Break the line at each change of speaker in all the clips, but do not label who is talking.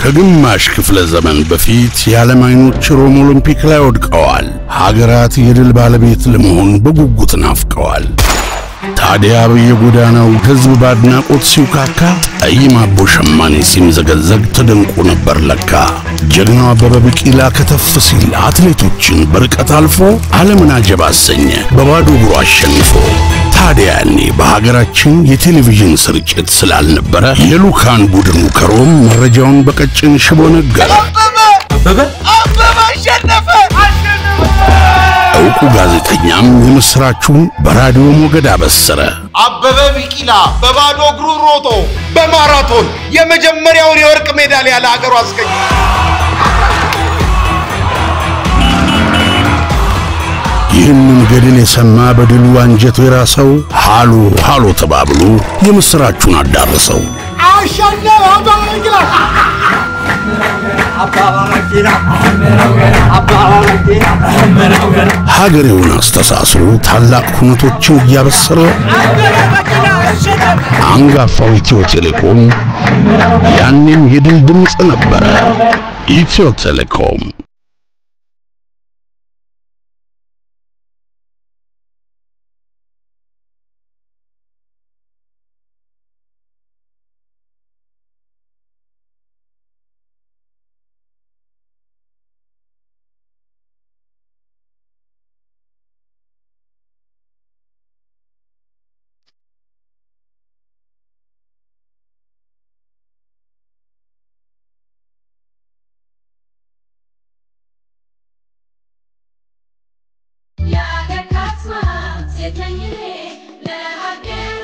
ከግማሽ ክፍለ ዘመን በፊት የዓለም አይኖች ሮም ኦሎምፒክ ላይ ወድቀዋል። ሀገራት የድል ባለቤት ለመሆን በጉጉት ናፍቀዋል። ታዲያ በየጎዳናው ሕዝብ በአድናቆት ሲውካካ፣ ጠይም አቦ ሸማኔ ሲምዘገዘግ ተደንቆ ነበር ለካ። ጀግናው አበበ ቢቂላ ከተፍ ሲል አትሌቶችን በርቀት አልፎ ዓለምን አጀብ አሰኘ በባዶ እግሩ አሸንፎ። ታዲያ ያኔ በሀገራችን የቴሌቪዥን ስርጭት ስላልነበረ የሉካን ቡድኑ ከሮም መረጃውን በቀጭን ሽቦ ነገረ።
አበበ
አበበ አሸነፈ!
ዕውቁ ጋዜጠኛም የምሥራቹን በራዲዮ ሞገድ አበሰረ።
አበበ ቢቂላ በባዶ እግሩ ሮጦ በማራቶን የመጀመሪያውን የወርቅ ሜዳሊያ ለሀገሩ አስገኘ።
ይህንን ገድል የሰማ በድሉ አንጀቱ የራሰው ሃሎ ሃሎ ተባብሎ የምሥራቹን አዳረሰው። ሀገሬውን አስተሳስሮ ታላቅ ሁነቶችን እያበሰረ አንጋፋው ኢትዮ ቴሌኮም ያኔም የድል ድምፅ ነበረ። ኢትዮ ቴሌኮም
የአገር ካስማ ሴት ነኝ እኔ ለሀገር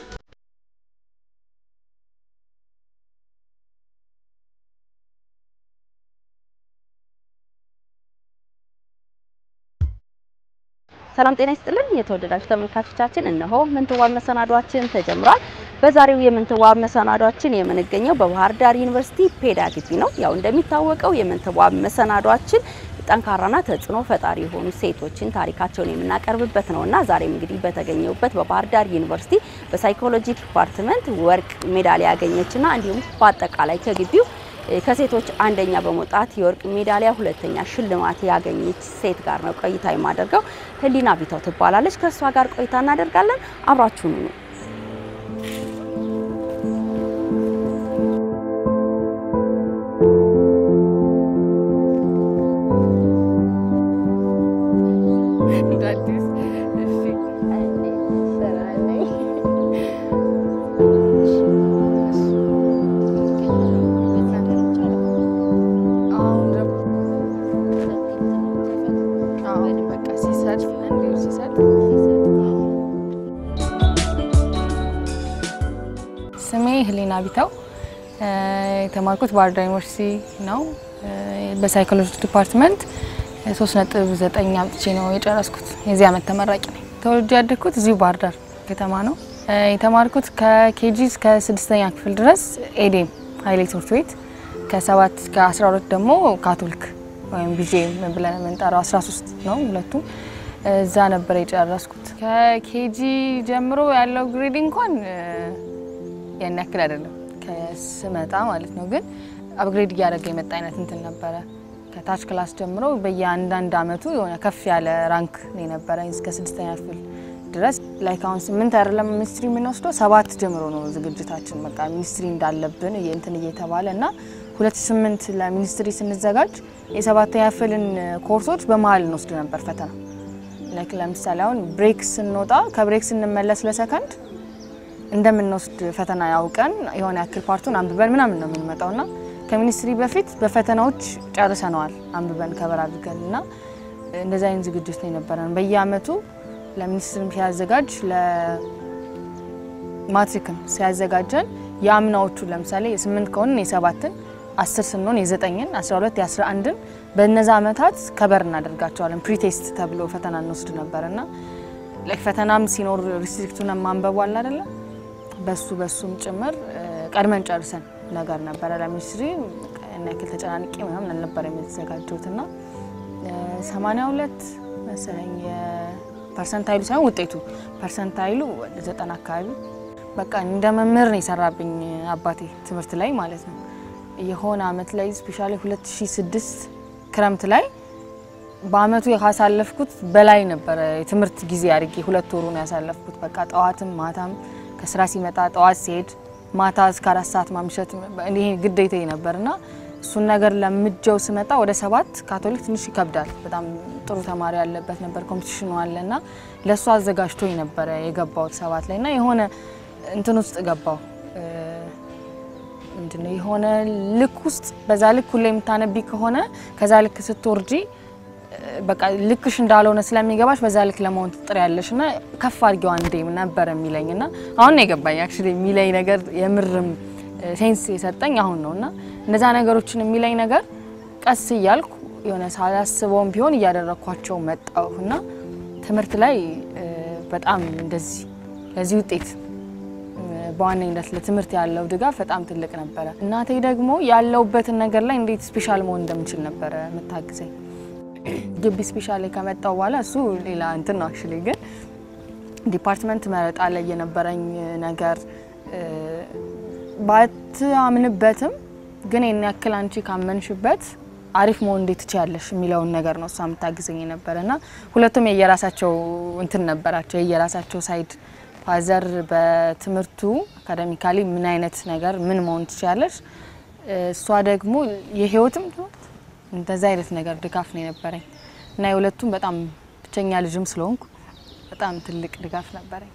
ሰላም ጤና ይስጥልን የተወደዳችሁ ተመልካቾቻችን፣ እነሆ ምንትዋብ መሰናዷችን ተጀምሯል። በዛሬው የምንትዋብ መሰናዷችን የምንገኘው በባህር ዳር ዩኒቨርሲቲ ፔዳ ግቢ ነው። ያው እንደሚታወቀው የምንትዋብ መሰናዷችን ጠንካራና ተጽዕኖ ፈጣሪ የሆኑ ሴቶችን ታሪካቸውን የምናቀርብበት ነውና ዛሬም እንግዲህ በተገኘውበት በባህር ዳር ዩኒቨርሲቲ በሳይኮሎጂ ዲፓርትመንት ወርቅ ሜዳሊያ ያገኘችና እንዲሁም በአጠቃላይ ከግቢው ከሴቶች አንደኛ በመውጣት የወርቅ ሜዳሊያ ሁለተኛ ሽልማት ያገኘች ሴት ጋር ነው ቆይታ የማደርገው። ህሊና ቢታው ትባላለች። ከእሷ ጋር ቆይታ እናደርጋለን። አብራችሁኑ ነው።
ስሜ ህሊና ቢታው የተማርኩት ባህር ዳር ዩኒቨርሲቲ ነው። በሳይኮሎጂ ዲፓርትመንት ሶስት ነጥብ ዘጠኝ አምጥቼ ነው የጨረስኩት። የዚህ ዓመት ተመራቂ ነኝ። ተወልጄ ያደግኩት እዚሁ ባህር ዳር ከተማ ነው። የተማርኩት ከኬጂ እስከ ስድስተኛ ክፍል ድረስ ኤዴም ሀይሌ ትምህርት ቤት፣ ከሰባት እስከ አስራ ሁለት ደግሞ ካቶሊክ ወይም ቢዤ ብለን የምንጠራው አስራ ሶስት ነው ሁለቱም እዛ ነበር የጨረስኩት። ከኬጂ ጀምሮ ያለው ግሬድ እንኳን ያን ያክል አይደለም ከስመጣ ማለት ነው። ግን አፕግሬድ እያደረገ የመጣ አይነት እንትን ነበረ። ከታች ክላስ ጀምሮ በየአንዳንድ አመቱ የሆነ ከፍ ያለ ራንክ ነው የነበረ እስከ ስድስተኛ ክፍል ድረስ ላይክ አሁን ስምንት አይደለም ሚኒስትሪ የምንወስደው ሰባት ጀምሮ ነው ዝግጅታችን። በቃ ሚኒስትሪ እንዳለብን እንትን እየተባለ እና ሁለት ስምንት ለሚኒስትሪ ስንዘጋጅ የሰባተኛ ክፍልን ኮርሶች በመሀል እንወስድ ነበር ፈተና ላይክ ለምሳሌ አሁን ብሬክ ስንወጣ ከብሬክ ስንመለስ ለሰከንድ እንደምንወስድ ፈተና ያውቀን የሆነ ያክል ፓርቱን አንብበን ምናምን ነው የምንመጣው እና ከሚኒስትሪ በፊት በፈተናዎች ጨርሰነዋል አንብበን ከበር አድርገን እና እንደዚህ አይነት ዝግጅት ነው የነበረን። በየአመቱ ለሚኒስትርም ሲያዘጋጅ ለማትሪክም ሲያዘጋጀን የአምናዎቹ ለምሳሌ የስምንት ከሆንን የሰባትን አስር ስንሆን የዘጠኝን አስራ ሁለት የአስራ አንድን በእነዛ አመታት ከበር እናደርጋቸዋለን። ፕሪቴስት ተብሎ ፈተና እንወስድ ነበር እና ፈተናም ሲኖር ሪስትሪክቱን ማንበቡ አለ አይደለም በሱ በሱም ጭምር ቀድመን ጨርሰን ነገር ነበረ። ለሚኒስትሪ ያን ያክል ተጨናንቄ ምናምን አልነበረ የተዘጋጀሁት እና ሰማንያ ሁለት መሰለኝ ፐርሰንታይሉ ሳይሆን ውጤቱ ፐርሰንታይሉ ወደ ዘጠና አካባቢ በቃ እንደ መምህር ነው የሰራብኝ አባቴ ትምህርት ላይ ማለት ነው። የሆነ አመት ላይ ስፔሻሊ 2006 ክረምት ላይ በአመቱ ካሳለፍኩት በላይ ነበረ የትምህርት ጊዜ አድርጌ ሁለት ወሩን ያሳለፍኩት። በቃ ጠዋትም ማታም ከስራ ሲመጣ ጠዋት ሲሄድ ማታ እስከ አራት ሰዓት ማምሸት ይሄ ግዴታ ነበርና እሱን ነገር ለምጀው ስመጣ ወደ ሰባት ካቶሊክ ትንሽ ይከብዳል። በጣም ጥሩ ተማሪ ያለበት ነበር፣ ኮምፒቲሽኑ አለና ለእሱ አዘጋጅቶ ነበረ የገባሁት ሰባት ላይ እና የሆነ እንትን ውስጥ ገባው ምንድነው የሆነ ልክ ውስጥ በዛ ልክ ሁሌ የምታነቢ ከሆነ ከዛ ልክ ስትወርጂ በቃ ልክሽ እንዳልሆነ ስለሚገባሽ በዛ ልክ ለመሆን ትጥሪያለሽ እና ከፍ አድርጊው አንዴ ነበር የሚለኝ እና አሁን ነው የገባኝ አክቹዋሊ የሚለኝ ነገር የምርም ሴንስ የሰጠኝ አሁን ነው እና እነዛ ነገሮችን የሚለኝ ነገር ቀስ እያልኩ የሆነ ሳላስበውም ቢሆን እያደረግኳቸው መጣሁ እና ትምህርት ላይ በጣም እንደዚህ ለዚህ ውጤት በዋነኝነት ለትምህርት ያለው ድጋፍ በጣም ትልቅ ነበረ። እናቴ ደግሞ ያለውበትን ነገር ላይ እንዴት ስፔሻል መሆን እንደምችል ነበረ የምታግዘኝ። ግቢ ስፔሻል ከመጣው በኋላ እሱ ሌላ እንትን ነው አክቹዋሊ ግን ዲፓርትመንት መረጣ ላይ የነበረኝ ነገር ባትአምንበትም ግን የኔ ያክል አንቺ ካመንሽበት አሪፍ መሆን እንዴት ትችያለሽ የሚለውን ነገር ነው እሷ የምታግዘኝ የነበረ እና ሁለቱም የየራሳቸው እንትን ነበራቸው የየራሳቸው ሳይድ ፋዘር በትምህርቱ አካደሚካሊ ምን አይነት ነገር ምን መሆን ትችያለሽ፣ እሷ ደግሞ የህይወትም እንደዛ አይነት ነገር ድጋፍ ነው የነበረኝ እና የሁለቱም በጣም ብቸኛ ልጅም ስለሆንኩ በጣም ትልቅ ድጋፍ ነበረኝ።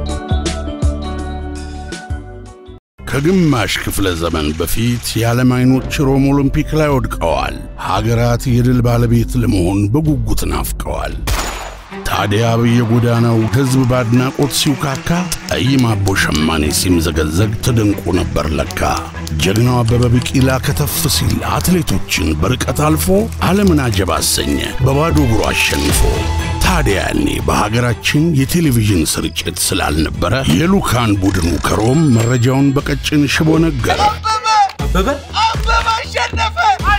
ከግማሽ ክፍለ ዘመን በፊት የዓለም አይኖች ሮም ኦሎምፒክ ላይ ወድቀዋል። ሀገራት የድል ባለቤት ለመሆን በጉጉት ናፍቀዋል። ታዲያ በየጎዳናው ሕዝብ በአድናቆት ሲውካካ፣ ጠይም አቦ ሸማኔ ሲምዘገዘግ ተደንቆ ነበር ለካ። ጀግናው አበበ ቢቂላ ከተፍ ሲል አትሌቶችን በርቀት አልፎ ዓለምን አጀብ አሰኘ በባዶ እግሩ አሸንፎ። ታዲያ ያኔ በሀገራችን የቴሌቪዥን ስርጭት ስላልነበረ የሉካን ቡድኑ ከሮም መረጃውን በቀጭን ሽቦ ነገረ።
አበበ አበበ አሸነፈ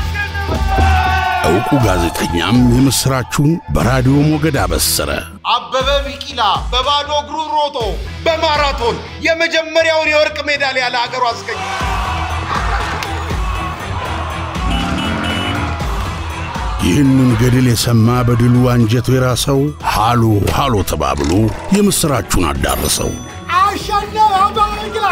ዕውቁ ጋዜጠኛም የምሥራቹን በራዲዮ ሞገድ አበሰረ።
አበበ ቢቂላ በባዶ እግሩ ሮጦ በማራቶን የመጀመሪያውን የወርቅ ሜዳሊያ ለሀገሩ አስገኘ።
ይህንን ገድል የሰማ በድሉ አንጀቱ የራሰው ሃሎ ሃሎ ተባብሎ የምሥራቹን አዳረሰው።
አሸነፈ አበበ ቢቂላ።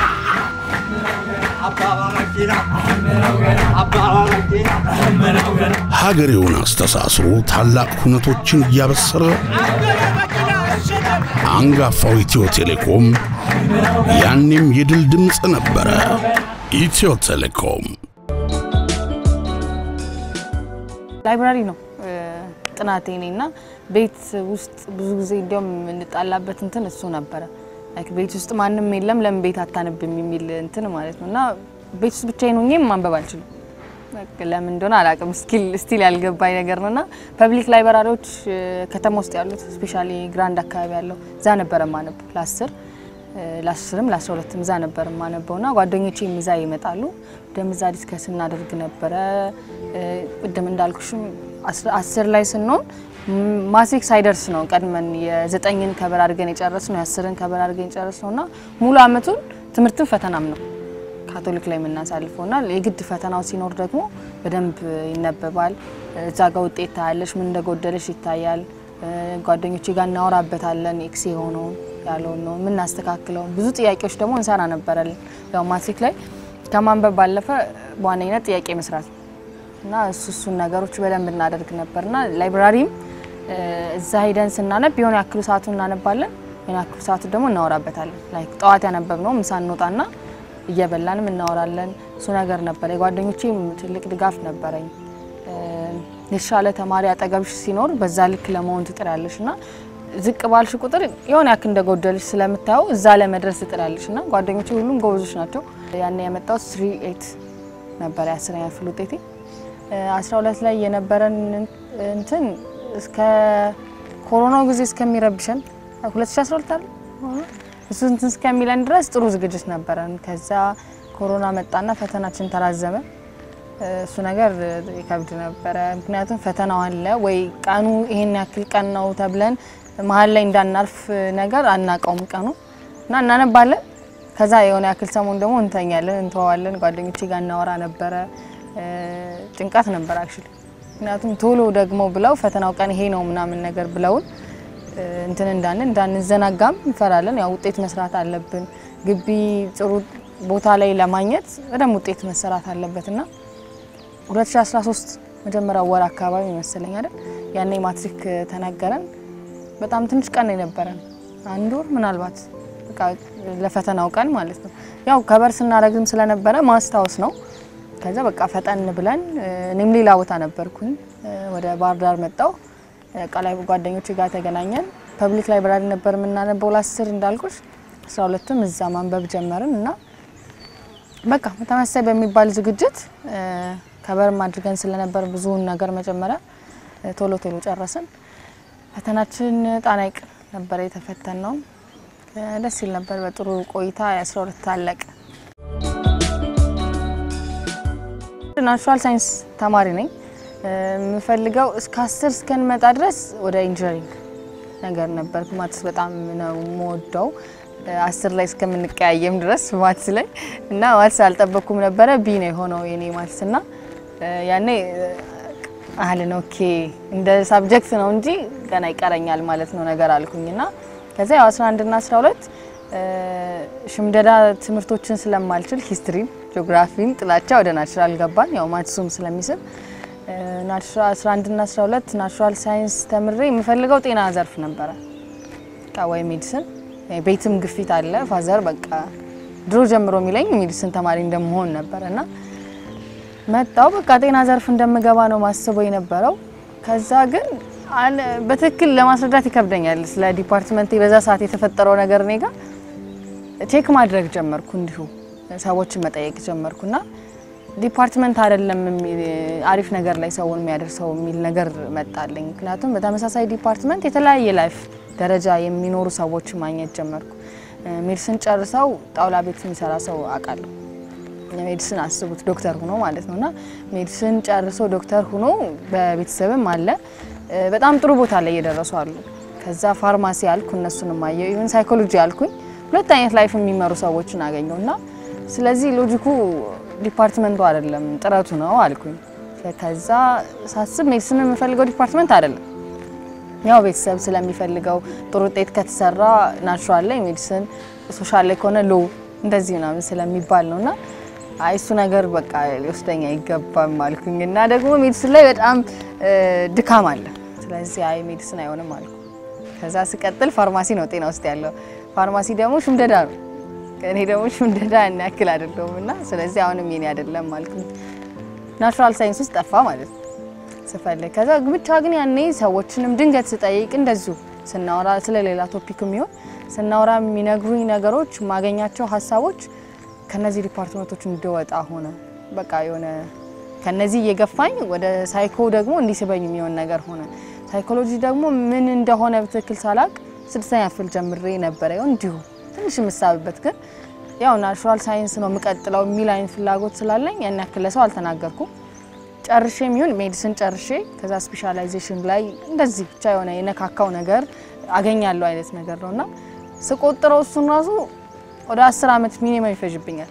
ሀገሬውን አስተሳስሮ ታላቅ ሁነቶችን እያበሰረ አንጋፋው ኢትዮ ቴሌኮም ያኔም የድል ድምፅ ነበረ። ኢትዮ ቴሌኮም
ላይብራሪ ነው ጥናቴ እኔ እና ቤት ውስጥ ብዙ ጊዜ እንዲያውም የምንጣላበት እንትን እሱ ነበረ። ላይክ ቤት ውስጥ ማንም የለም ለምን ቤት አታነብም የሚል እንትን ማለት ነው እና ቤት ውስጥ ብቻዬን ሆኜ ማንበብ አልችልም። በቃ ለምን እንደሆነ አላውቅም። ስቲል ስቲል ያልገባኝ ነገር ነው እና ፐብሊክ ላይብራሪዎች ከተማ ውስጥ ያሉት ስፔሻሊ ግራንድ አካባቢ ያለው እዛ ነበረ ማነብ ለአስር ለአስርም ለአስራ ሁለትም እዛ ነበር የማነበው እና ጓደኞቼም እዛ ይመጣሉ። ደም እዛ ዲስከስ እናደርግ ነበረ። ቅድም እንዳልኩሽም አስር ላይ ስንሆን ማትሪክ ሳይደርስ ነው ቀድመን የዘጠኝን ከበር አድርገን የጨረስ ነው የአስርን ከበር አድርገን የጨረስ ነው እና ሙሉ አመቱን ትምህርትን ፈተናም ነው ካቶሊክ ላይ የምናሳልፈው እና የግድ ፈተናው ሲኖር ደግሞ በደንብ ይነበባል። እዛ ጋር ውጤት ታያለሽ፣ ምን እንደጎደለሽ ይታያል። ጓደኞቼ ጋር እናወራበታለን። ኤክስ የሆነውን ያለውን ነው የምናስተካክለው። ብዙ ጥያቄዎች ደግሞ እንሰራ ነበረልን። ያው ማትሪክ ላይ ከማንበብ ባለፈ በዋነኝነት ጥያቄ መስራት ነው እና እሱ እሱን ነገሮች በደንብ እናደርግ ነበርና ላይብራሪም እዛ ሂደን ስናነብ የሆነ ያክሉ ሰዓቱ እናነባለን፣ የሆነ ያክሉ ሰዓቱ ደግሞ እናወራበታለን። ላይክ ጠዋት ያነበብነው ምሳ እንወጣና እየበላንም እናወራለን። እሱ ነገር ነበረ። የጓደኞቼም ትልቅ ድጋፍ ነበረኝ። የተሻለ ተማሪ አጠገብሽ ሲኖር በዛ ልክ ለመሆን ትጥሪያለሽ እና ዝቅ ባልሽ ቁጥር የሆነ ያክል እንደጎደልሽ ስለምታየው እዛ ለመድረስ ትጥሪያለሽ እና ጓደኞቼ ሁሉም ጎበዞች ናቸው። ያን ያመጣው ስሪ ኤት ነበረ የአስረኛ ክፍል ውጤቴ። አስራ ሁለት ላይ የነበረን እንትን እስከ ኮሮናው ጊዜ እስከሚረብሸን 2012 አለ እሱ እንትን እስከሚለን ድረስ ጥሩ ዝግጅት ነበረን። ከዛ ኮሮና መጣና ፈተናችን ተራዘመ። እሱ ነገር ይከብድ ነበረ። ምክንያቱም ፈተናው አለ ወይ ቀኑ ይሄን ያክል ቀን ነው ተብለን መሀል ላይ እንዳናርፍ ነገር አናውቀውም ቀኑ እና እናነባለን። ከዛ የሆነ ያክል ሰሞን ደግሞ እንተኛለን፣ እንተዋለን። ጓደኞቼ ጋር እናወራ ነበረ። እ፣ ጭንቀት ነበር አክቹሊ ምክንያቱም ቶሎ ደግሞ ብለው ፈተናው ቀን ይሄ ነው ምናምን ነገር ብለውን እ፣ እንትን እንዳንን እንዳንዘናጋም እንፈራለን። ያው ውጤት መስራት አለብን። ግቢ ጥሩ ቦታ ላይ ለማግኘት በደንብ ውጤት መሰራት አለበት እና 2013 መጀመሪያው ወር አካባቢ ይመስለኝ አይደል ያኔ ማትሪክ ተነገረን። በጣም ትንሽ ቀን ነው የነበረን አንድ ወር ምናልባት በቃ ለፈተናው ቀን ማለት ነው። ያው ከበር ስናረግም ስለነበረ ማስታወስ ነው። ከዛ በቃ ፈጠን ብለን እ፣ እኔም ሌላ ቦታ ነበርኩኝ እ፣ ወደ ባህር ዳር መጣው ቃላይ ጓደኞች ጋር ተገናኘን። ፐብሊክ ላይብራሪ ነበር የምናነበው ለአስር እንዳልኩሽ አስራ ሁለትም እዛ ማንበብ ጀመርን እና በቃ ተመሳሳይ በሚባል ዝግጅት እ፣ ከበርም አድርገን ስለነበር ብዙውን ነገር መጀመሪያ እ፣ ቶሎ ቶሎ ጨረስን። ፈተናችን ጣና ሐይቅ ነበር የተፈተን ነው። ደስ ይል ነበር። በጥሩ ቆይታ የአስራ ሁለት አለቀ። ናቹራል ሳይንስ ተማሪ ነኝ። እ፣ የምፈልገው እስከ አስር እስከንመጣ ድረስ ወደ ኢንጂነሪንግ ነገር ነበር። ማትስ በጣም ነው የምወደው እ፣ አስር ላይ እስከምንቀያየም ድረስ ማትስ ላይ እና ማትስ አልጠበቅኩም ነበረ። ቢ ነው የሆነው የኔ ማትስ እና እ፣ ያኔ እ፣ አህልን ኦኬ እንደ ሳብጀክት ነው እንጂ ገና ይቀረኛል ማለት ነው ነገር አልኩኝ እና ከዛ ያው 11 እና 12 እ፣ ሽምደዳ ትምህርቶችን ስለማልችል ሂስትሪን፣ ጂኦግራፊን ጥላቻ ወደ ናቹራል ገባን። ያው ማትሱም ስለሚስብ እ፣ ናቹራ- 11 እና 12 ናቹራል ሳይንስ ተምሬ የምፈልገው ጤና ዘርፍ ነበረ በቃ ወይ ሜዲሲን። ቤትም ግፊት አለ ፋዘር በቃ ድሮ ጀምሮ የሚለኝ ሜዲሲን ተማሪ እንደመሆን ነበር እና መጣው በቃ ጤና ዘርፍ እንደምገባ ነው ማስበው የነበረው። ከዛ ግን አለ- በትክክል ለማስረዳት ይከብደኛል ስለ ዲፓርትመንት በዛ ሰዓት የተፈጠረው ነገር እኔ ጋር ቼክ ማድረግ ጀመርኩ፣ እንዲሁ ሰዎችን መጠየቅ ጀመርኩና ዲፓርትመንት አይደለም የሚል አሪፍ ነገር ላይ ሰውን የሚያደርሰው የሚል ነገር መጣልኝ። ምክንያቱም በተመሳሳይ ዲፓርትመንት የተለያየ ላይፍ ደረጃ የሚኖሩ ሰዎች ማግኘት ጀመርኩ። ሜዲሲን ጨርሰው ጣውላ ቤት የሚሰራ ሰው አውቃለሁ። ሜዲሲን አስቡት ዶክተር ሁኖ ማለት ነው እና ሜዲሲን ጨርሶ ዶክተር ሁኖ በቤተሰብም አለ እ፣ በጣም ጥሩ ቦታ ላይ እየደረሱ አሉ። ከዛ ፋርማሲ አልኩ እነሱንም አየሁ። ኢቨን ሳይኮሎጂ አልኩኝ። ሁለት አይነት ላይፍ የሚመሩ ሰዎችን አገኘው እና ስለዚህ ሎጂኩ ዲፓርትመንቱ አይደለም ጥረቱ ነው አልኩኝ። ከዛ ሳስብ ሜዲሲን የምፈልገው ዲፓርትመንት አይደለም ያው ቤተሰብ ስለሚፈልገው ጥሩ ውጤት ከተሰራ ናቹራል ላይ ሜዲሲን፣ ሶሻል ላይ ከሆነ ሎ እንደዚህ ምናምን ስለሚባል ነው እና አይ እሱ ነገር በቃ ሊወስደኝ አይገባም አልኩኝ እና ደግሞ ሜዲሲን ላይ በጣም እ፣ ድካም አለ። ስለዚህ አይ ሜዲሲን አይሆንም አልኩ። ከዛ ስቀጥል ፋርማሲ ነው ጤና ውስጥ ያለው። ፋርማሲ ደግሞ ሽምደዳ ነው። እኔ ደግሞ ሽምደዳ ያን ያክል አይደለሁም እና ስለዚህ አሁንም የኔ አይደለም አልኩኝ። ናቹራል ሳይንስ ውስጥ ጠፋ ማለት ነው ስፈልግ ከዛ ብቻ ግን ያኔ ሰዎችንም ድንገት ስጠይቅ እንደዚሁ ስናወራ ስለሌላ ቶፒክ የሚሆን ስናወራ የሚነግሩኝ ነገሮች የማገኛቸው ሀሳቦች ከነዚህ ዲፓርትመንቶች እንድወጣ ሆነ። በቃ የሆነ ከነዚህ እየገፋኝ ወደ ሳይኮ ደግሞ እንዲስበኝ የሚሆን ነገር ሆነ። ሳይኮሎጂ ደግሞ ምን እንደሆነ በትክክል ሳላቅ ስድስተኛ ክፍል ጀምሬ ነበረ ይሆን እንዲሁ ትንሽ የምሳብበት ግን ያው ናቹራል ሳይንስ ነው የምቀጥለው የሚል አይነት ፍላጎት ስላለኝ ያን ያክል ለሰው አልተናገርኩም። ጨርሼ የሚሆን ሜዲሲን ጨርሼ ከዛ ስፔሻላይዜሽን ላይ እንደዚህ ብቻ የሆነ የነካካው ነገር አገኛለሁ አይነት ነገር ነው እና ስቆጥረው እሱን ራሱ ወደ አስር ዓመት ሚኒመም ይፈጅብኛል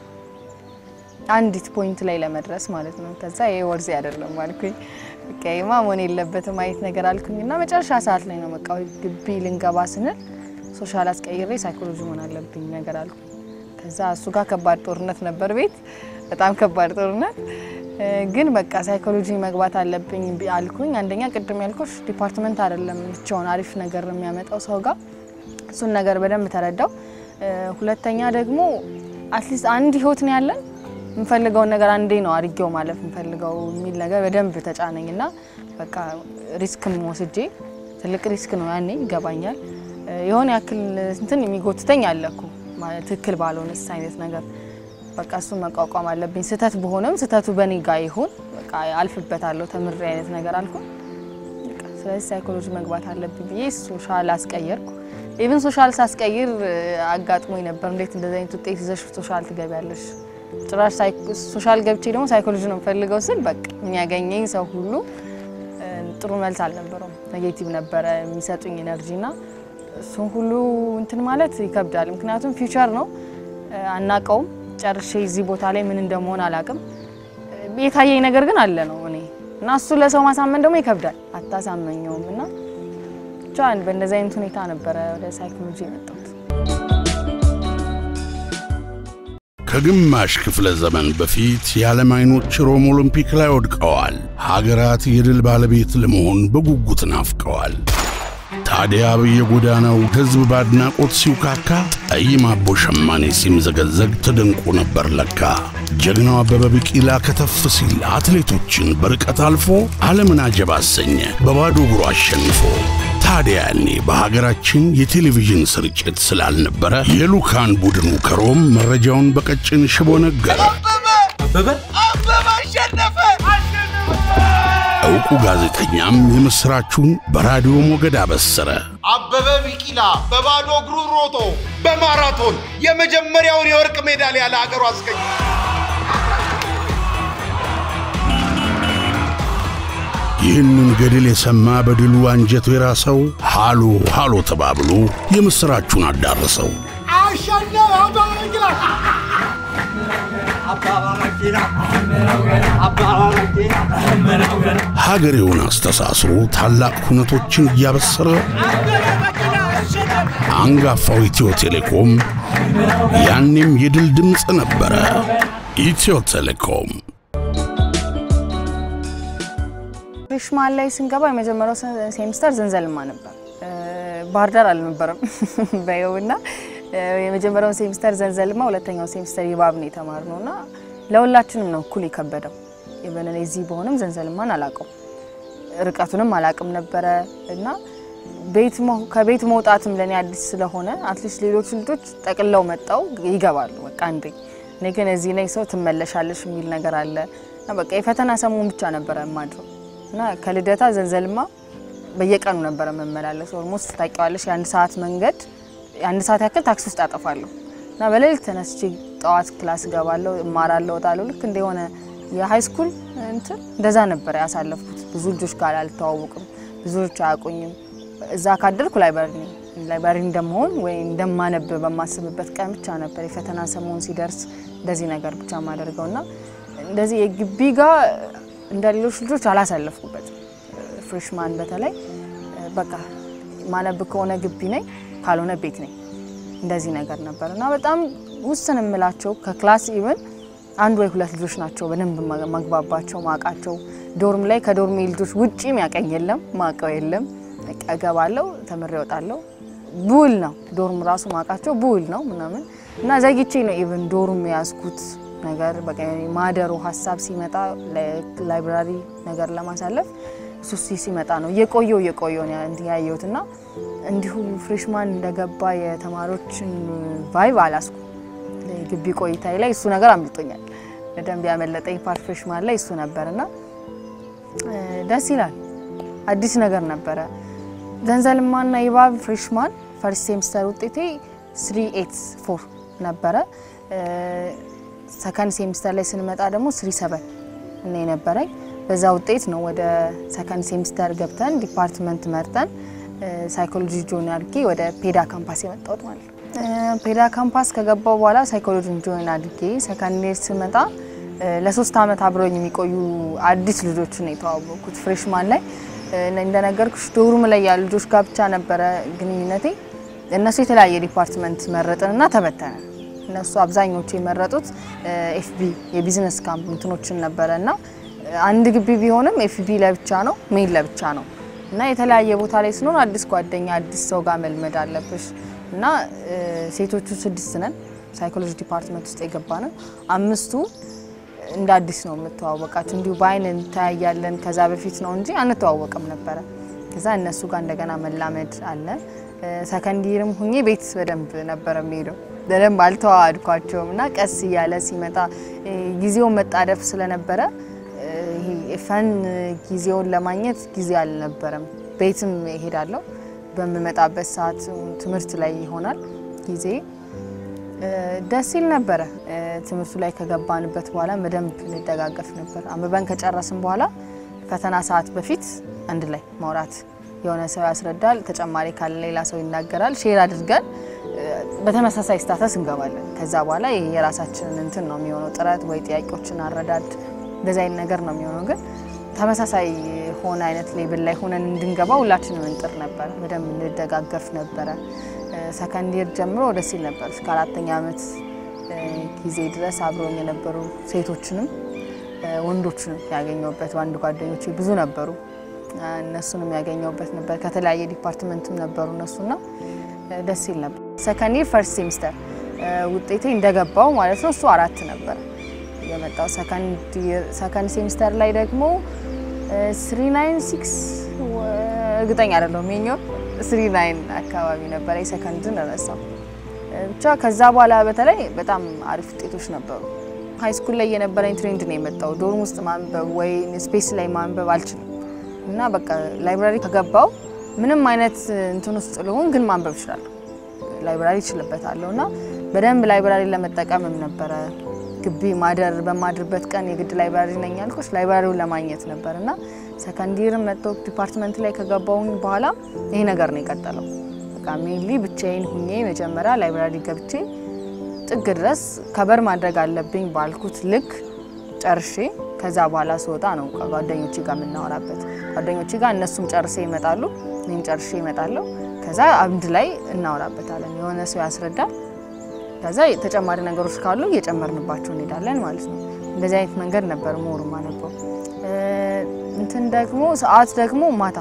አንዲት ፖይንት ላይ ለመድረስ ማለት ነው። ከዛ ይሄ ወርዜ አይደለም አልኩኝ። በቃ ይሄማ መሆን የለበትም አይነት ነገር አልኩኝ እና መጨረሻ ሰዓት ላይ ነው በቃ ግቢ ልንገባ ስንል ሶሻል አስቀይሬ ሳይኮሎጂ መሆን አለብኝ ነገር አልኩኝ። ከዛ እሱ ጋር ከባድ ጦርነት ነበር ቤት በጣም ከባድ ጦርነት እ፣ ግን በቃ ሳይኮሎጂ መግባት አለብኝ ቢ- አልኩኝ። አንደኛ ቅድም ያልኩሽ ዲፓርትመንት አይደለም ብቻውን አሪፍ ነገር የሚያመጣው ሰው ጋር እሱን ነገር በደንብ ተረዳው። እ፣ ሁለተኛ ደግሞ አትሊስት አንድ ህይወት ነው ያለን የምፈልገውን ነገር አንዴ ነው አድርጌው ማለፍ የምፈልገው የሚል ነገር በደንብ ተጫነኝ እና በቃ ሪስክም ወስጄ ትልቅ ሪስክ ነው ያኔ ይገባኛል። እ፣ የሆነ ያክል እንትን የሚጎትተኝ አለኩ ማለት ትክክል ባልሆነስ አይነት ነገር በቃ እሱን መቋቋም አለብኝ። ስህተት በሆነም ስህተቱ በኔ ጋ ይሁን በቃ አልፍበታለሁ ተምሬ አይነት ነገር አልኩኝ። በቃ ስለዚህ ሳይኮሎጂ መግባት አለብኝ ብዬ ሶሻል አስቀየርኩ። ኢቭን ሶሻል ሳስቀይር እ፣ አጋጥሞኝ ነበር። እንዴት እንደዚህ አይነት ውጤት ይዘሽ ሶሻል ትገቢያለሽ? ጭራሽ ሳይኮ- ሶሻል ገብቼ ደግሞ ሳይኮሎጂ ነው የምፈልገው ስል በቃ የሚያገኘኝ ሰው ሁሉ እ፣ ጥሩ መልስ አልነበረውም። ኔጌቲቭ ነበረ የሚሰጡኝ ኤነርጂ ና እሱን ሁሉ እንትን ማለት ይከብዳል። ምክንያቱም ፊውቸር ነው አናቀውም። ጨርሼ እዚህ ቦታ ላይ ምን እንደመሆን አላቅም። የታየኝ ነገር ግን አለ ነው እኔ እና እሱ ለሰው ማሳመን ደግሞ ይከብዳል፣ አታሳመኘውም። እና ብቻ በእንደዚህ አይነት ሁኔታ ነበረ ወደ ሳይኮሎጂ የመጣሁት።
ከግማሽ ክፍለ ዘመን በፊት የዓለም አይኖች ሮም ኦሎምፒክ ላይ ወድቀዋል። ሀገራት የድል ባለቤት ለመሆን በጉጉት ናፍቀዋል። ታዲያ በየጎዳናው ሕዝብ በአድናቆት ሲውካካ፣ ጠይም አቦ ሸማኔ ሲምዘገዘግ ተደንቆ ነበር ለካ። ጀግናው አበበ ቢቂላ ከተፍ ሲል አትሌቶችን በርቀት አልፎ ዓለምን አጀብ አሰኘ በባዶ እግሩ አሸንፎ። ታዲያ ያኔ በሀገራችን የቴሌቪዥን ስርጭት ስላልነበረ የሉካን ቡድኑ ከሮም መረጃውን በቀጭን ሽቦ ነገረ።
አበበ አበበ አሸነፈ!
ዕውቁ ጋዜጠኛም የምሥራቹን በራዲዮ ሞገድ አበሰረ።
አበበ ቢቂላ በባዶ እግሩ ሮጦ በማራቶን የመጀመሪያውን የወርቅ ሜዳሊያ ለሀገሩ አስገኘ።
ይህንን ገድል የሰማ በድሉ አንጀቱ የራሰው ሃሎ ሃሎ ተባብሎ የምሥራቹን አዳረሰው። ሀገሬውን አስተሳስሮ ታላቅ ሁነቶችን እያበሰረ አንጋፋው ኢትዮ ቴሌኮም ያኔም የድል ድምፅ ነበረ። ኢትዮ ቴሌኮም
ፍሬሽማን ላይ ስንገባ የመጀመሪያው ሴሚስተር ዘንዘልማ ነበር። ባህር ዳር አልነበረም በይው እና የመጀመሪያውን ሴሚስተር ዘንዘልማ፣ ሁለተኛው ሴሚስተር ይባብ ነው የተማርነው እና ለሁላችንም ነው እኩል የከበደው። የበነ እዚህ በሆንም ዘንዘልማን አላውቀው ርቀቱንም አላውቅም ነበረ እና ቤት መው- ከቤት መውጣትም ለእኔ አዲስ ስለሆነ አትሊስት ሌሎች ልጆች ጠቅለው መጣው ይገባሉ በቃ አንዴ። እኔ ግን እዚህ ላይ ሰው ትመለሻለሽ የሚል ነገር አለ እና በቃ የፈተና ሰሞን ብቻ ነበረ የማድረው እና ከልደታ ዘንዘልማ በየቀኑ ነበረ መመላለስ። ኦልሞስት ታውቂዋለሽ የአንድ ሰዓት መንገድ የአንድ ሰዓት ያክል ታክሲ ውስጥ አጠፋለሁ እና በሌሊት ተነስቼ ጠዋት ክላስ እገባለሁ፣ እማራለሁ፣ እወጣለሁ። ልክ እንደሆነ የሀይ ስኩል እንትን እንደዛ ነበረ ያሳለፍኩት። ብዙ ልጆች ጋር አልተዋወቅም፣ ብዙዎች አያውቁኝም። እዛ ካደርኩ ላይብራሪ ነኝ። ላይብራሪ እንደመሆን ወይ እንደማነብ በማስብበት ቀን ብቻ ነበር የፈተና ሰሞን ሲደርስ እንደዚህ ነገር ብቻ ማደርገው እና እንደዚህ የግቢ ጋር እንደ ሌሎች ልጆች አላሳለፍኩበትም። ፍሬሽማን በተለይ በቃ ማነብ ከሆነ ግቢ ነኝ፣ ካልሆነ ቤት ነኝ። እንደዚህ ነገር ነበር እና በጣም ውስን የምላቸው ከክላስ ኢቭን አንድ ወይ ሁለት ልጆች ናቸው በደንብ መግባባቸው ማቃቸው። ዶርም ላይ ከዶርሜ ልጆች ውጪ ሚያቀኝ የለም ማቀው የለም። በቃ እገባለሁ፣ ተምሬ እወጣለሁ። ቡል ነው ዶርም ራሱ ማቃቸው ቡል ነው ምናምን እና ዘግቼ ነው ኢቭን ዶርም የያዝኩት ነገር በቃ ማደሩ ሀሳብ ሲመጣ ላይብራሪ ነገር ለማሳለፍ እሱ ሲ- ሲመጣ ነው እየቆየው እየቆየው ነው እንትን ያየሁት እና እንዲሁ ፍሬሽማን እንደገባ የተማሪዎችን ቫይብ አላስኩ ግቢ ቆይታዬ ላይ እሱ ነገር አምልጦኛል። በደንብ ያመለጠኝ ፓርት ፍሬሽማን ላይ እሱ ነበር እና እ፣ ደስ ይላል። አዲስ ነገር ነበረ። ዘንዘልማና ይባብ ፍሬሽማን ፈርስት ሴሚስተር ውጤቴ 384 ነበረ። ሰከንድ ሴሚስተር ላይ ስንመጣ ደግሞ 37 እና የነበረኝ በዛ ውጤት ነው ወደ ሰከንድ ሴሚስተር ገብተን ዲፓርትመንት መርጠን ሳይኮሎጂ ጆይን አድርጌ ወደ ፔዳ ካምፓስ የመጣሁት ማለት ነው። እ፣ ፔዳ ካምፓስ ከገባው በኋላ ሳይኮሎጂን ጆይን አድርጌ ሰከንድ ይር ስመጣ እ፣ ለሶስት ዓመት አብረውኝ የሚቆዩ አዲስ ልጆችን ነው የተዋወቅኩት ፍሬሽማን ላይ እ፣ እንደነገርኩሽ ዶርም ላይ ያሉ ልጆች ጋር ብቻ ነበረ ግንኙነቴ። እነሱ የተለያየ ዲፓርትመንት መረጥንና ተበተነ። እነሱ አብዛኞቹ የመረጡት ኤፍቢ የቢዝነስ ካምፕ እንትኖችን ነበረ እና አንድ ግቢ ቢሆንም ኤፍቢ ለብቻ ነው፣ ሜን ለብቻ ነው እና የተለያየ ቦታ ላይ ስንሆን አዲስ ጓደኛ አዲስ ሰው ጋር መልመድ አለብሽ እና እ፣ ሴቶቹ ስድስት ነን ሳይኮሎጂ ዲፓርትመንት ውስጥ የገባ ነው። አምስቱ እንደ አዲስ ነው የምተዋወቃቸው። እንዲሁ በአይን እንተያያለን ከዛ በፊት ነው እንጂ አንተዋወቅም ነበረ። ከዛ እነሱ ጋር እንደገና መላመድ አለ። ሰከንዲርም ሁኜ ቤት በደንብ ነበረ የሚሄደው በደንብ አልተዋዋድኳቸውም እና ቀስ እያለ ሲመጣ እ፣ ጊዜውን መጣደፍ ስለነበረ እ፣ ይሄ ፈን ጊዜውን ለማግኘት ጊዜ አልነበረም። ቤትም እሄዳለሁ በምመጣበት ሰዓት ትምህርት ላይ ይሆናል ጊዜ እ፣ ደስ ይል ነበረ። እ፣ ትምህርቱ ላይ ከገባንበት በኋላ በደንብ እንደጋገፍ ነበር። አንብበን ከጨረስን በኋላ ፈተና ሰዓት በፊት አንድ ላይ ማውራት፣ የሆነ ሰው ያስረዳል፣ ተጨማሪ ካለ ሌላ ሰው ይናገራል። ሼር አድርገን በተመሳሳይ ስታተስ እንገባለን። ከዛ በኋላ ይሄ የራሳችንን እንትን ነው የሚሆነው ጥረት ወይ ጥያቄዎችን አረዳድ እንደዚህ አይነት ነገር ነው የሚሆነው። ግን ተመሳሳይ ሆነ አይነት ሌብል ላይ ሆነን እንድንገባ ሁላችንም እንጥር ነበረ። በደንብ እንደጋገፍ ነበረ። ሰከንድ ይር ጀምሮ ደስ ይል ነበር። እስከ አራተኛ ዓመት ጊዜ ድረስ አብረውኝ የነበሩ ሴቶችንም ወንዶችንም ያገኘሁበት በአንድ ጓደኞቼ ብዙ ነበሩ። እነሱንም ያገኘሁበት ነበር። ከተለያየ ዲፓርትመንትም ነበሩ እነሱና ደስ ይል ነበር። ሰከንድ ይር ፈርስት ሴሚስተር ውጤቴ እንደገባው ማለት ነው እሱ አራት ነበር የመጣው። ሰከንድ ሴሚስተር ላይ ደግሞ ስሪ ናይን ሲክስ እርግጠኛ አይደለሁም የኛው ስሪ ናይን አካባቢ ነበረ። የሰከንድን ረሳው ብቻ። ከዛ በኋላ በተለይ በጣም አሪፍ ውጤቶች ነበሩ። ሀይ ስኩል ላይ የነበረኝ ትሬንድ ነው የመጣው። ዶርም ውስጥ ማንበብ ወይ ስፔስ ላይ ማንበብ አልችልም እና በቃ ላይብራሪ ከገባው ምንም አይነት እንትን ውስጥ ልሆን ግን ማንበብ እችላለሁ። ላይብራሪ እችልበታለሁ እና በደንብ ላይብራሪ ለመጠቀምም ነበረ ግቢ ማደር በማድርበት ቀን የግድ ላይብራሪ ነኝ ያልኩሽ ላይብራሪውን ለማግኘት ነበር እና ሰከንዲር መጥቶ ዲፓርትመንት ላይ ከገባውኝ በኋላ ይሄ ነገር ነው የቀጠለው። በቃ ሜንሊ ብቻዬን ሁኜ መጀመሪያ ላይብራሪ ገብቼ ጥግ ድረስ ከበር ማድረግ አለብኝ ባልኩት ልክ ጨርሼ ከዛ በኋላ ስወጣ ነው ከጓደኞቼ ጋር የምናወራበት። ጓደኞቼ ጋር እነሱም ጨርሴ ይመጣሉ፣ እኔም ጨርሼ ይመጣለሁ። ከዛ አንድ ላይ እናወራበታለን። የሆነ ሰው ያስረዳል። ከዛ ተጨማሪ ነገሮች ካሉ እየጨመርንባቸው እንሄዳለን ማለት ነው። እንደዚህ አይነት መንገድ ነበር ሞሩ ማነበው። እንትን ደግሞ ሰዓት ደግሞ ማታ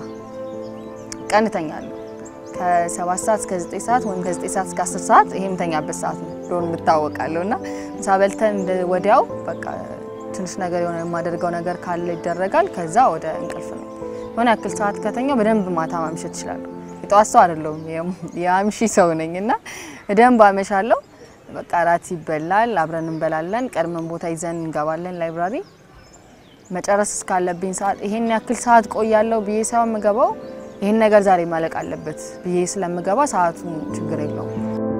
ቀን እተኛለሁ ከሰባት ሰዓት እስከ ዘጠኝ ሰዓት ወይም ከዘጠኝ ሰዓት እስከ አስር ሰዓት ይሄ የምተኛበት ሰዓት ነው። ዶርም እታወቃለሁ እና ምሳ በልተን ወዲያው በቃ ትንሽ ነገር የሆነ የማደርገው ነገር ካለ ይደረጋል። ከዛ ወደ እንቅልፍ ነው። የሆነ ያክል ሰዓት ከተኛው በደንብ ማታ ማምሸት እችላለሁ። የጠዋት ሰው አይደለሁም፣ የአምሺ ሰው ነኝ እና በደንብ አመሻለሁ። በቃ እራት ይበላል፣ አብረን እንበላለን። ቀድመን ቦታ ይዘን እንገባለን ላይብራሪ። መጨረስ እስካለብኝ ሰዓት ይሄን ያክል ሰዓት ቆያለሁ ብዬ ሳይሆን የምገባው ይህን ነገር ዛሬ ማለቅ አለበት ብዬ ስለምገባ ሰዓቱ ችግር የለውም።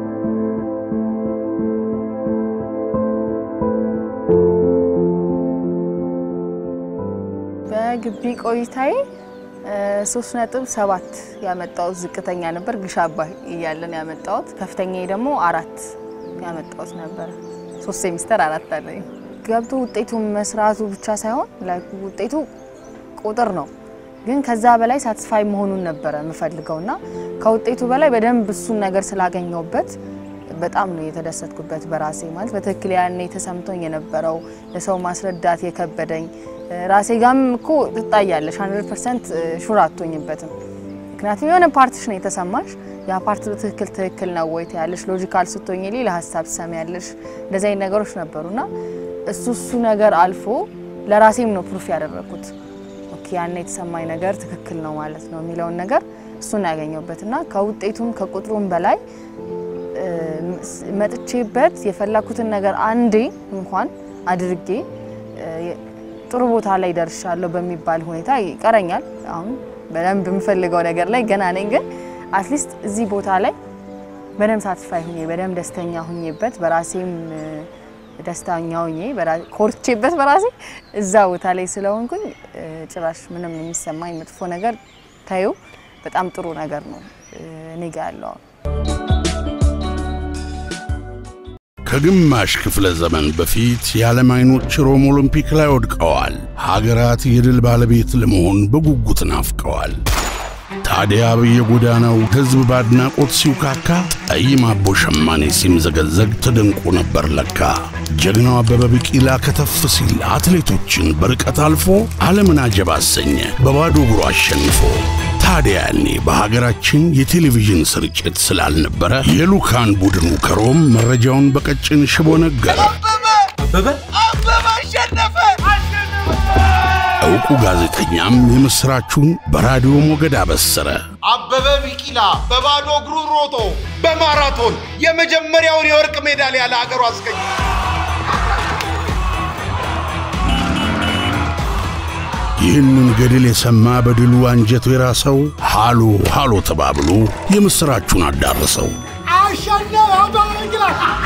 በግቢ ቆይታዬ ሶስት ነጥብ ሰባት ያመጣሁት ዝቅተኛ ነበር። ግሽ አባይ እያለን ያመጣሁት ከፍተኛ ደግሞ አራት ያመጣሁት ነበር። ሶስት ሴሚስተር አራት አለኝ። ገብቶ ውጤቱ መስራቱ ብቻ ሳይሆን ውጤቱ ቁጥር ነው ግን ከዛ በላይ ሳትስፋይ መሆኑን ነበረ የምፈልገው እና ከውጤቱ በላይ በደንብ እሱን ነገር ስላገኘውበት በጣም ነው የተደሰትኩበት በራሴ ማለት በትክክል ያኔ ተሰምቶኝ የነበረው ለሰው ማስረዳት የከበደኝ ራሴ ጋም እኮ ትጣያለሽ። 100 ፐርሰንት ሹር አትሆኝበትም። ምክንያቱም የሆነ ፓርትሽ ነው የተሰማሽ ያ ፓርት በትክክል ትክክል ነው ወይ ትያለሽ። ሎጂካል ስትሆኝ ሌላ ሀሳብ ትሰሚያለሽ። እንደዚህ አይነት ነገሮች ነበሩና እሱ እሱ ነገር አልፎ ለራሴም ነው ፕሩፍ ያደረኩት ያን የተሰማኝ ነገር ትክክል ነው ማለት ነው የሚለውን ነገር እሱን ያገኘሁበት እና ከውጤቱም ከቁጥሩም በላይ መጥቼበት የፈለኩትን ነገር አንዴ እንኳን አድርጌ ጥሩ ቦታ ላይ ደርሻለሁ በሚባል ሁኔታ ይቀረኛል። አሁን በደንብ የምፈልገው ነገር ላይ ገና ነኝ፣ ግን አትሊስት እዚህ ቦታ ላይ በደንብ ሳትስፋይ ሁኜ በደንብ ደስተኛ ሁኜበት በራሴም ደስተኛ ሆኜ ኮርቼበት በራሴ እዛ ቦታ ላይ ስለሆንኩኝ ጭራሽ ምንም የሚሰማኝ መጥፎ ነገር ታዩ በጣም ጥሩ ነገር ነው እኔ ጋ ያለው።
ከግማሽ ክፍለ ዘመን በፊት የዓለም አይኖች ሮም ኦሎምፒክ ላይ ወድቀዋል። ሀገራት የድል ባለቤት ለመሆን በጉጉት ናፍቀዋል። ታዲያ በየጎዳናው ሕዝብ በአድናቆት ሲውካካ፣ ጠይም አቦ ሸማኔ ሲምዘገዘግ ተደንቆ ነበር ለካ። ጀግናው አበበ ቢቂላ ከተፍ ሲል አትሌቶችን በርቀት አልፎ ዓለምን አጀብ አሰኘ በባዶ እግሩ አሸንፎ። ታዲያ ያኔ በሀገራችን የቴሌቪዥን ስርጭት ስላልነበረ የሉካን ቡድኑ ከሮም መረጃውን በቀጭን ሽቦ ነገረ።
አበበ አበበ አሸነፈ!
ዕውቁ ጋዜጠኛም የምሥራቹን በራዲዮ ሞገድ አበሰረ።
አበበ ቢቂላ በባዶ እግሩ ሮጦ በማራቶን የመጀመሪያውን የወርቅ ሜዳሊያ ለሀገሩ አስገኘ።
ይህንን ገድል የሰማ በድሉ አንጀቱ የራሰው ሃሎ ሃሎ ተባብሎ የምሥራቹን አዳረሰው።
አሸነፈ አበበ ቢቂላ!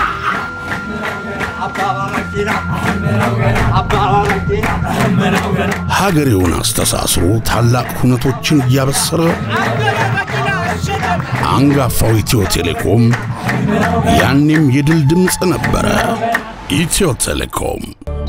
ሀገሬውን አስተሳስሮ ታላቅ ሁነቶችን እያበሰረ አንጋፋው ኢትዮ ቴሌኮም ያኔም የድል ድምፅ ነበረ። ኢትዮ ቴሌኮም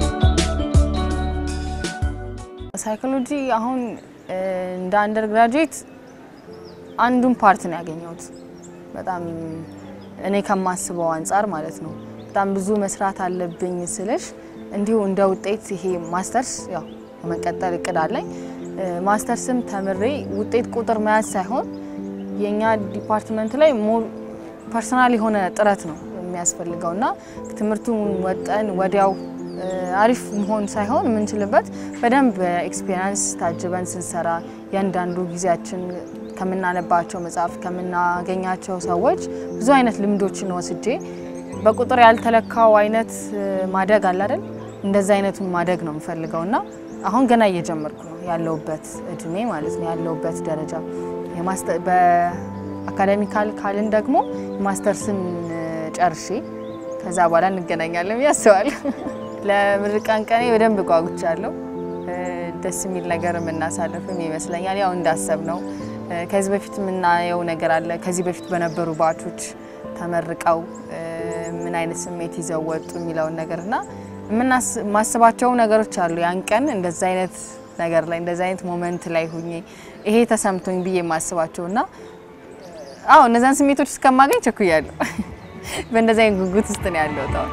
ሳይኮሎጂ አሁን እ፣ እንደ አንደር ግራጁዌት አንዱን ፓርት ነው ያገኘሁት። በጣም እኔ ከማስበው አንጻር ማለት ነው። በጣም ብዙ መስራት አለብኝ ስልሽ እንዲሁ እንደ ውጤት ይሄ ማስተርስ ያው የመቀጠል እቅድ አለኝ። እ፣ ማስተርስም ተምሬ ውጤት ቁጥር መያዝ ሳይሆን የእኛ ዲፓርትመንት ላይ ሞር ፐርሰናል የሆነ ጥረት ነው የሚያስፈልገው እና ትምህርቱን ወጠን ወዲያው እ፣ አሪፍ መሆን ሳይሆን የምንችልበት በደንብ ኤክስፔሪንስ ታጅበን ስንሰራ እያንዳንዱ ጊዜያችን ከምናነባቸው መጽሐፍ ከምናገኛቸው ሰዎች ብዙ አይነት ልምዶችን ወስጄ በቁጥር ያልተለካው አይነት እ፣ ማደግ አለ አይደል? እንደዛ አይነቱን ማደግ ነው የምፈልገው እና አሁን ገና እየጀመርኩ ነው ያለውበት እድሜ ማለት ነው ያለውበት ደረጃ የማስተ- በአካዳሚካል ካልን ደግሞ ማስተርስን እ፣ ጨርሼ ከዛ በኋላ እንገናኛለን ብዬ አስባለሁ። ለምርቃን ቀኔ በደንብ ጓጉቻለሁ። እ፣ ደስ የሚል ነገር የምናሳልፍም ይመስለኛል። ያው እንዳሰብ ነው። ከዚህ በፊት የምናየው ነገር አለ። ከዚህ በፊት በነበሩ ባቾች ተመርቀው እ፣ ምን አይነት ስሜት ይዘው ወጡ የሚለውን ነገር እና የምናስ- የማስባቸው ነገሮች አሉ። ያን ቀን እንደዛ አይነት ነገር ላይ እንደዛ አይነት ሞመንት ላይ ሁኜ ይሄ ተሰምቶኝ ብዬ የማስባቸው እና አዎ እነዛን ስሜቶች እስከማገኝ ቸኩያለሁ። በእንደዛ አይነት ጉጉት ውስጥ ነው ያለሁት አሁን።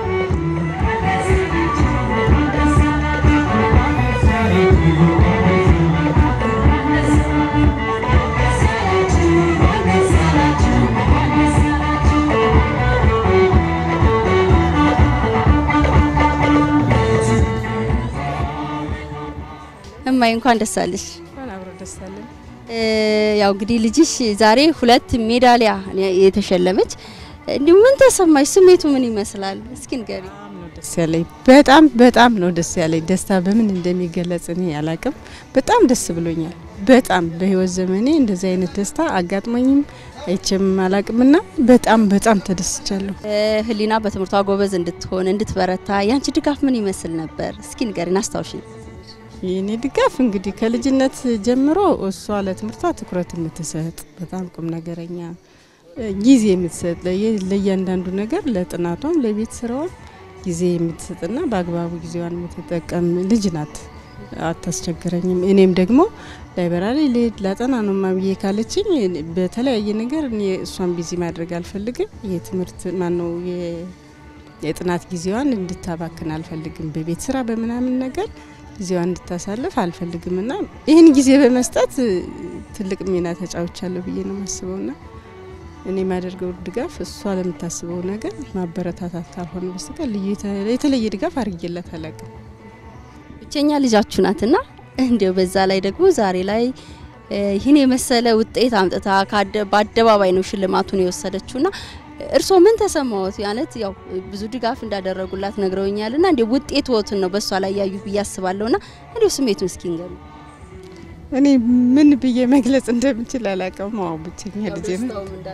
እማዬ እንኳን ደስ አለሽ።
እንኳን አብሮ ደስ አለን።
እ፣ ያው እንግዲህ ልጅሽ ዛሬ ሁለት ሜዳሊያ የተሸለመች እንዲሁ ምን ተሰማሽ? ስሜቱ ምን ይመስላል? እስኪ ንገሪ።
በጣም ነው ደስ ያለኝ። በጣም በጣም ነው ደስ ያለኝ። ደስታ በምን እንደሚገለጽ እኔ አላቅም። በጣም ደስ ብሎኛል። በጣም በህይወት ዘመኔ እንደዚህ አይነት ደስታ አጋጥሞኝም አይቼም አላቅምና በጣም በጣም ተደስቻለሁ።
እ፣ ህሊና በትምህርቷ ጎበዝ እንድትሆን እንድትበረታ ያንቺ ድጋፍ ምን ይመስል ነበር? እስኪ ንገሪን፣ አስታውሽኝ።
የኔ ድጋፍ እንግዲህ ከልጅነት ጀምሮ እሷ ለትምህርቷ ትኩረት የምትሰጥ በጣም ቁም ነገረኛ እ፣ ጊዜ የምትሰጥ ለየ- ለእያንዳንዱ ነገር ለጥናቷም ለቤት ስራዋም ጊዜ የምትሰጥና በአግባቡ ጊዜዋን የምትጠቀም ልጅ ናት። አታስቸግረኝም። እኔም ደግሞ ላይበራሪ ልሄድ ላጠና ነው ማብዬ ካለችኝ በተለያየ ነገር እኔ እሷን ቢዚ ማድረግ አልፈልግም። የትምህርት ማነው የ- የጥናት ጊዜዋን እንድታባክን አልፈልግም። በቤት ስራ በምናምን ነገር ጊዜዋን እንድታሳልፍ አልፈልግም እና ይህን ጊዜ በመስጠት እ፣ ትልቅ ሚና ተጫውቻለሁ ብዬ ነው የማስበው ና እኔ የማደርገው ድጋፍ እሷ ለምታስበው ነገር ማበረታታት ካልሆነ በስተቀር ልዩ የተ- የተለየ ድጋፍ አድርጌላት አላውቅም።
ብቸኛ ልጃችሁ ናትና እንዲያው በዛ ላይ ደግሞ ዛሬ ላይ እ፣ ይህን የመሰለ ውጤት አምጥታ ከአደ- በአደባባይ ነው ሽልማቱን የወሰደችውና እርስዎ ምን ተሰማዎት? ያለት ያው ብዙ ድጋፍ እንዳደረጉላት ነግረውኛልና እንዲ ውጤት ወትን ነው በእሷ ላይ ያዩ ብዬ አስባለሁና እንዲሁ ስሜቱን እስኪ ንገሩ።
እኔ ምን ብዬ መግለጽ እንደምችል አላውቅም። አዎ ብቸኛ ልጄ ነው።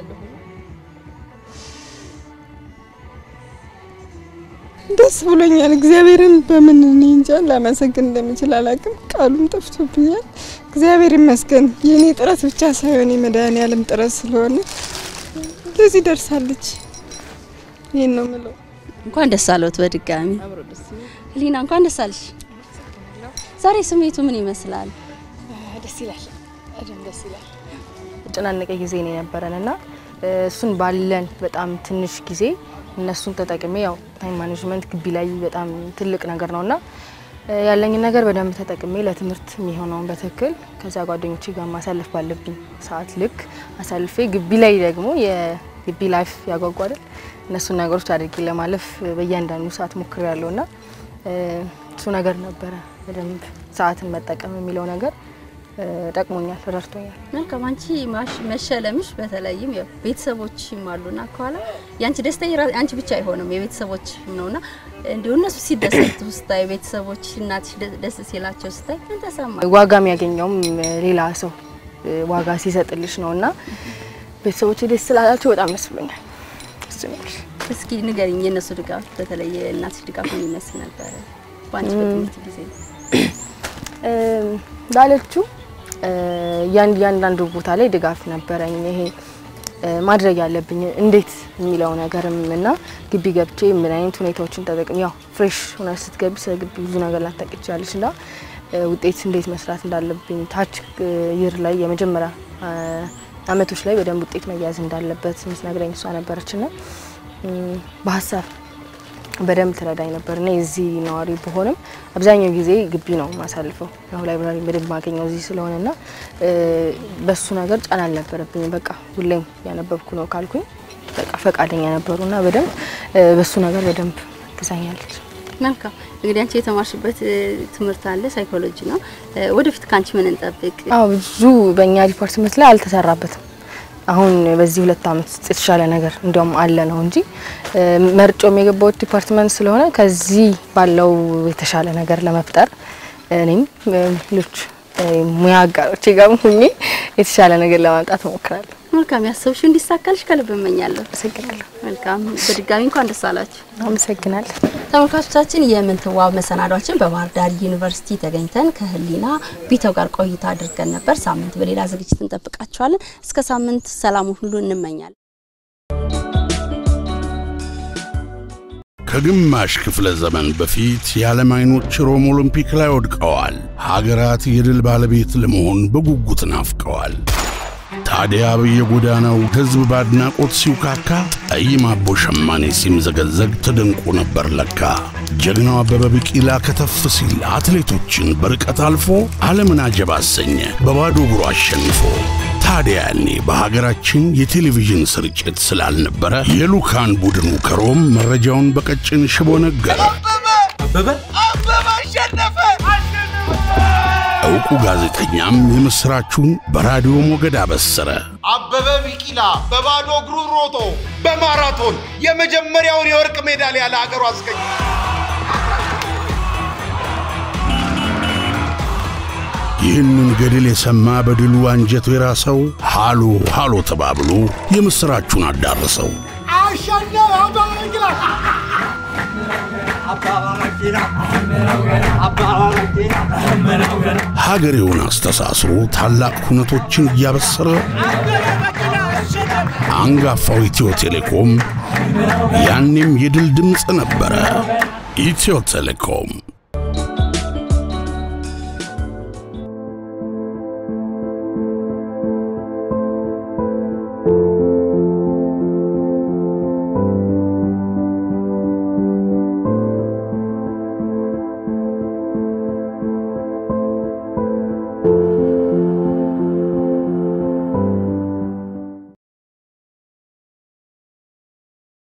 ደስ ብሎኛል። እግዚአብሔርን በምን እኔ እንጃ ላመሰግን እንደምችል አላውቅም። ቃሉም ጠፍቶብኛል። እግዚአብሔር ይመስገን። የእኔ ጥረት ብቻ ሳይሆን የመድኃኒዓለም ጥረት ስለሆነ ለዚህ ደርሳለች። ይህን ነው ምለው።
እንኳን ደስ አለዎት በድጋሚ ህሊና፣ እንኳን ደስ አለሽ። ዛሬ ስሜቱ ምን ይመስላል?
ደስ ይላል። በደንብ ደስ ይላል። የተጨናነቀ ጊዜ ነው የነበረን እና እ፣ እሱን ባለን በጣም ትንሽ ጊዜ እነሱን ተጠቅሜ ያው ታይም ማኔጅመንት ግቢ ላይ በጣም ትልቅ ነገር ነው እና እ፣ ያለኝን ነገር በደንብ ተጠቅሜ ለትምህርት የሚሆነውን በትክክል ከዛ ጓደኞቼ ጋር ማሳለፍ ባለብኝ ሰዓት ልክ አሳልፌ ግቢ ላይ ደግሞ የግቢ ላይፍ ያጓጓል እነሱን ነገሮች አድርጌ ለማለፍ በእያንዳንዱ ሰዓት ሞክሬ ያለው እና እ፣ እሱ ነገር ነበረ በደንብ ሰዓትን መጠቀም የሚለው ነገር እ፣ ጠቅሞኛል፣ ረድቶኛል።
መልካም አንቺ ማሽ- መሸለምሽ በተለይም ያው ቤተሰቦችም አሉና ከኋላ ያንቺ ደስታ የራ- አንቺ ብቻ አይሆንም የቤተሰቦችም ነውና እንዲሁ እነሱ ሲደሰቱ ስታይ ቤተሰቦች እናትሽ ደ- ደስ ሲላቸው ስታይ ምን ተሰማ?
ዋጋ የሚያገኘውም ሌላ ሰው እ፣ ዋጋ ሲሰጥልሽ ነው እና ቤተሰቦች ደስ ስላላቸው በጣም ደስ ብሎኛል። እሱ ነው ያልኩሽ።
እስኪ ንገሪኝ የእነሱ ድጋፍ በተለይ የእናትሽ ድጋፍ ምን ይመስል ነበረ በአንቺ በትምህርት ጊዜ?
እ፣ እንዳለችው እ፣ ያን- እያንዳንዱ ቦታ ላይ ድጋፍ ነበረኝ። ይሄ ማድረግ ያለብኝ እንዴት የሚለው ነገርም እና ግቢ ገብቼ ምን አይነት ሁኔታዎችን ተጠቅም ያው ፍሬሽ ሆነ ስትገቢ ስለ ግቢ ብዙ ነገር ላታውቂ ትችላለች እና ውጤት እንዴት መስራት እንዳለብኝ ታች ይር ላይ የመጀመሪያ አመቶች ላይ በደንብ ውጤት መያዝ እንዳለበት ምትነግረኝ እሷ ነበረች ና በሀሳብ በደንብ ትረዳኝ ነበር እና የዚህ ነዋሪ በሆንም አብዛኛው ጊዜ ግቢ ነው ማሳልፈው። ያው ላይብራሪ በደንብ ማገኘው እዚህ ስለሆነ ና በሱ ነገር ጫና አልነበረብኝም። በቃ ሁሌም ያነበብኩ ነው ካልኩኝ በቃ ፈቃደኛ ነበሩ እና በደንብ በሱ ነገር በደንብ ትዛኛለች።
መልካም እንግዲህ አንቺ የተማርሽበት ትምህርት አለ ሳይኮሎጂ ነው። ወደፊት ከአንቺ ምን እንጠብቅ?
አዎ ብዙ በእኛ ዲፓርትመንት ላይ አልተሰራበትም። አሁን በዚህ ሁለት አመት ውስጥ የተሻለ ነገር እንዲያውም አለ ነው እንጂ መርጮም የገባሁት ዲፓርትመንት ስለሆነ ከዚህ ባለው የተሻለ ነገር ለመፍጠር እኔም ሌሎች ሙያ አጋሮቼ ጋር ሁኜ የተሻለ ነገር ለማምጣት እሞክራለሁ።
መልካም ያሰብሽው እንዲሳካልሽ ከልብ እመኛለሁ።
አመሰግናለሁ።
መልካም በድጋሚ እንኳን ደስ አላችሁ።
አመሰግናለሁ።
ተመልካቾቻችን የምንትዋብ መሰናዷችን በባህር ዳር ዩኒቨርሲቲ ተገኝተን ከህሊና ቢተው ጋር ቆይታ አድርገን ነበር። ሳምንት በሌላ ዝግጅት እንጠብቃችኋለን። እስከ ሳምንት ሰላሙ ሁሉ እንመኛለን።
ከግማሽ ክፍለ ዘመን በፊት የዓለም አይኖች ሮም ኦሎምፒክ ላይ ወድቀዋል። ሀገራት የድል ባለቤት ለመሆን በጉጉት ናፍቀዋል። ታዲያ በየጎዳናው ሕዝብ በአድናቆት ሲውካካ፣ ጠይም አቦ ሸማኔ ሲምዘገዘግ ተደንቆ ነበር ለካ። ጀግናው አበበ ቢቂላ ከተፍ ሲል አትሌቶችን በርቀት አልፎ ዓለምን አጀብ አሰኘ በባዶ እግሩ አሸንፎ። ታዲያ ያኔ በሀገራችን የቴሌቪዥን ስርጭት ስላልነበረ የሉካን ቡድኑ ከሮም መረጃውን በቀጭን ሽቦ ነገረ።
አበበ አበበ አሸነፈ
ዕውቁ ጋዜጠኛም የምሥራቹን በራዲዮ ሞገድ አበሰረ።
አበበ ቢቂላ በባዶ እግሩ ሮጦ በማራቶን የመጀመሪያውን የወርቅ ሜዳሊያ ለሀገሩ አስገኘ።
ይህንን ገድል የሰማ በድሉ አንጀቱ የራሰው ሃሎ ሃሎ ተባብሎ የምሥራቹን አዳረሰው።
አሸነፈ አበበ ቢቂላ።
ሀገሬውን አስተሳስሮ ታላቅ ሁነቶችን እያበሰረ አንጋፋው ኢትዮ ቴሌኮም ያኔም የድል ድምፅ ነበረ። ኢትዮ ቴሌኮም